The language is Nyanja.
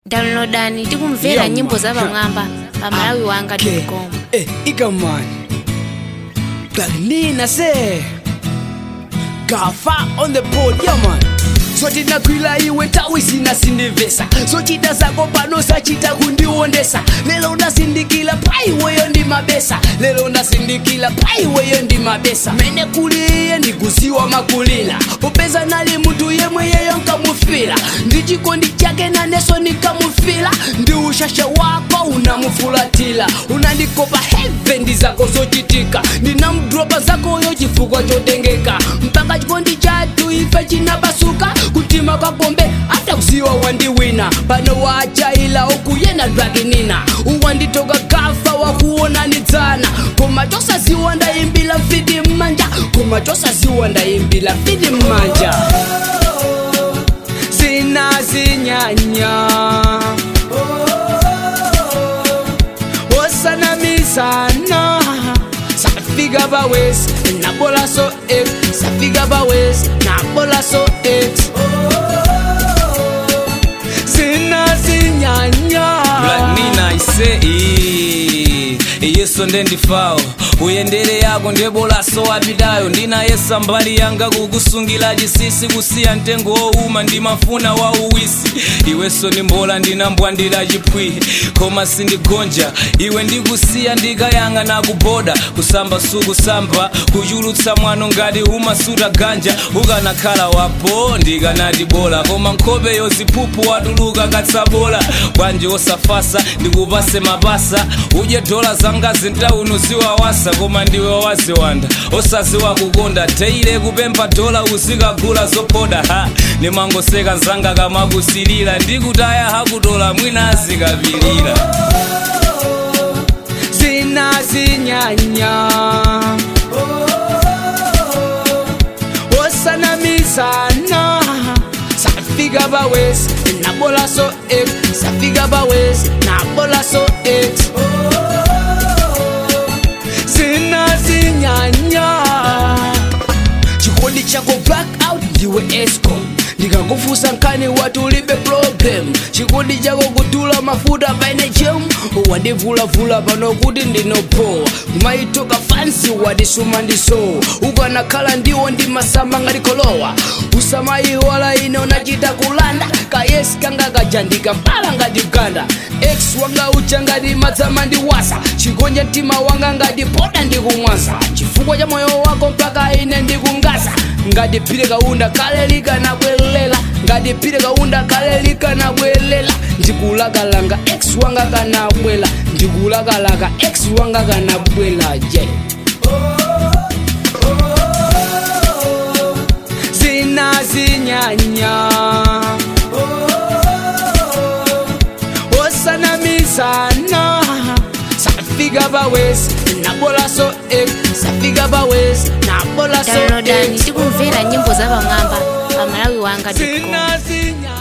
downloadani tikumvera Yo, nyimbo man. za pamwamba pa malawi wanga Okay. com Eh, Ikaman. Galina say. Gafa on the board, yeah man. sotina kwila iwe tawi sina sindivesa sochita zako pano sachita kundiwondesa lero ndasindikila paiweyo ndi mabesa lero ndasindikila paiweyo ndi mabesa mene kuliye ndikusiwa makulila popeza nali munthu yemwe yeyo nkamufila ndi chikondi chake naneso nikamufila ndi ushasha wako unamufulatila unandikopa hevendi zako zochitika ndinamdropa zakoyo chifukwa chotengeka mpaka chikondi chathu ife chinapasuka kutima kwagombe hata kusiwa wandiwina pano wachaila ukuyena dwakinina uwanditoka kafa wakuonanidzana koma chosaziwa ndayimbila mfiti mmanja koma chosaziwa ndayimbila mfiti mmanja zinazinyanya osanamizana safika bawes nabolaso x safika bawes nabolaso x zinazinyanya Blanina ise ii, iyeso ndendifawo uyendere yako ndebolaso wapidayo ndinayesa mbali yanga kukusungira chisisi kusiya mtengo wowuma ndimafuna wa uwisi iweso ndimbola ndinambwandira chipwi koma sindigonja iwe ndikusiya ndikayanga nakuboda kusamba sukusamba kuchulutsa mwano ngati umasuta ganja ukanakhala wapo ndikanati bola koma nkhope yoziphuphu watuluka katsabola bwanji osafasa ndikupase mapasa udye dola zanga zintauno ziwawasa koma ndiwe waziwanda osaziwa kukonda teile kupempha dola uzikagula zopoda ha nimangoseka nzanga kamakusilira ndikutaya hakutola mwina azikapilira zinazinyanya osanamizana safika bawes nabolaso x safika bawes nabolaso x zinazinyanya chikondi chako blackout ndiwe escom ndikakufusa nkani wati ulibe problem chikondi chako kutula mafuta paine chem wandivulavula pano kuti ndinopowa kumaitoka fansi wadisuma ndisowa ukanakhala ndiwo ndimasamba ngalikolowa usamayiwala ine unachita kulanda kayesi kanga kajandika mpala ngati ganda x wanga ucha ngati madzama ndiwasa chikonja mtima wanga ngati poda ndikumwasa chifukwa cha moyo wako mpaka ine ndikungasa ngati phire kaunda kale likanabwelela ngati phire kaunda kale likanabwelela ndikulakalanga x wanga kanabwela ndikulakalaka x wanga kanabwela je zinazinyanya osanamizana safika bawes nabolaso x safika bawes nabolaso downloadani x tikumvera nyimbo za pamwamba pa malawi wanga com zinazinyanya